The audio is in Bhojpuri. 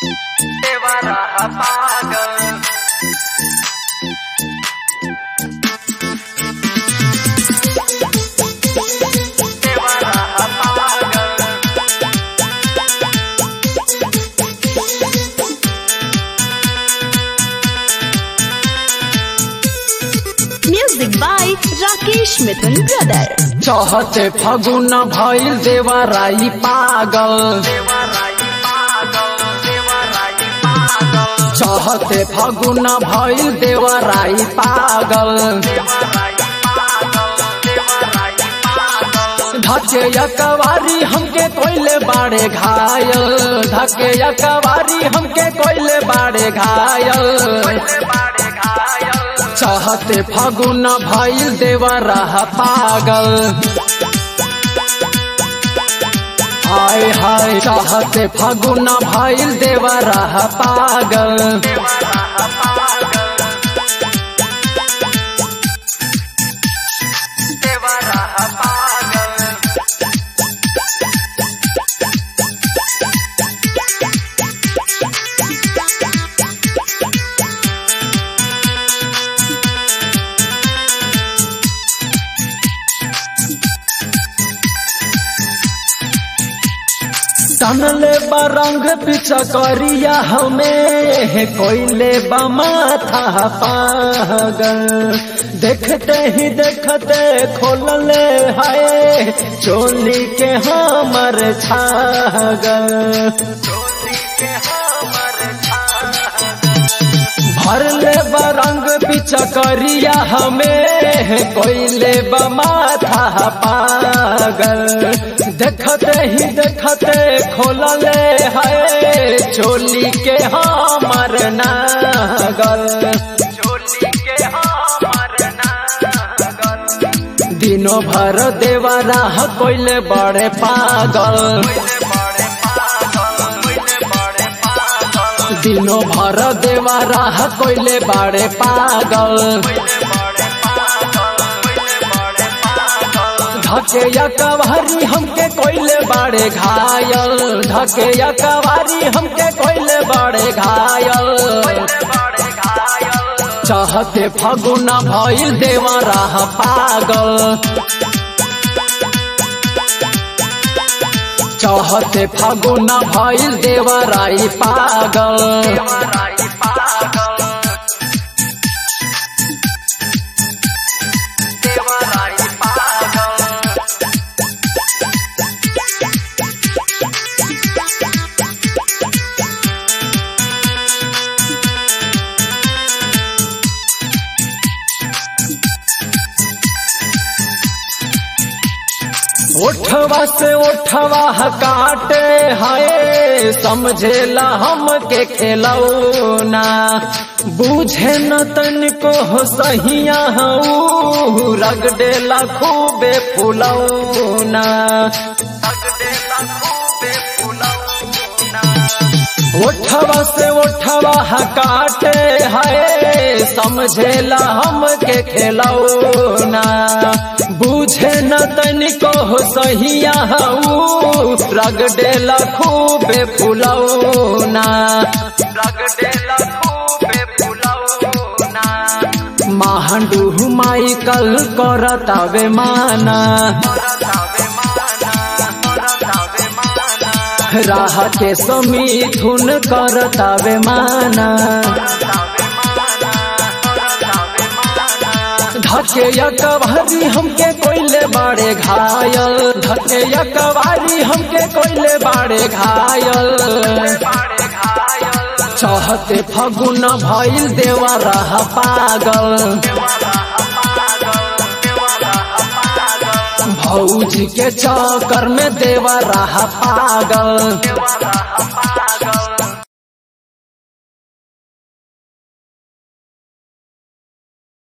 देवरा पागल देवरा पागल Music by Rakesh Mithun Brother. चहते फगुन भइल देवराई पागल देवराई पागल देवराई पागल चहते फगुन भइल देवराई पागल देवराई पागल देवराई पागल धके यकवारी हमके कोइले बाड़े घायल धके यकवारी हमके कोइले बाड़े घायल बाड़े घायल चहते फगुन भइल देवरा पागल हाय हाय चाहते फगुन भइल देवरा पागल देवरा पागल देवरा पागल तनले बरंग पिचकरिया हमें कोइले बमाथा पागल देखते ही देखते खोलले हाय चोली के हमर छागल चोली के हमर भरले बरंग पिचकरिया हमें कोइले बमाथा पागल देखते ही देखते खोलले है चोली के हमर नागल चोली के हमर नागल दिनों भर देवरा कोइले बड़े पागल बड़े पागल बड़े पागल दिनों भर देवरा कोइले बड़े पागल बड़े पागल बड़े पागल धके या कवारी हमके कोइले बाड़े घायल धके या कवारी हमके कोइले बाड़े घायल बड़े घायल चाहते फगुना भइल देवरा पागल चाहते फगुना भइल देवराई पागल देवराई पागल देवराई पागल ओठवा से ओठवा काटे हाय समझेला हमके खेलौना बूझे न तनिको हो सहिया हऊ रगडेला खूबे फुलौना तगड़े खूबे फुलौना ओठवा से ओठवा काटे हाय समझेला हमके खेलौना बूझे न तनिको हो सहिया हऊ रगडेला खूबे फुलौना तगड़े खूबे फुलौना महाडू माइकल करतावे माना रतावे माना रतावे माना राह के समीथुन करतावे माना रतावे माना रतावे माना धके यकवारी हमके कोइले बाड़े घायल धके यकवारी हमके कोइले बाड़े घायल बड़े घायल चाहते फगुन भइल देवरा पागल देवरा पागल देवरा पागल भौजी के चक्कर में देवरा पागल देवरा पागल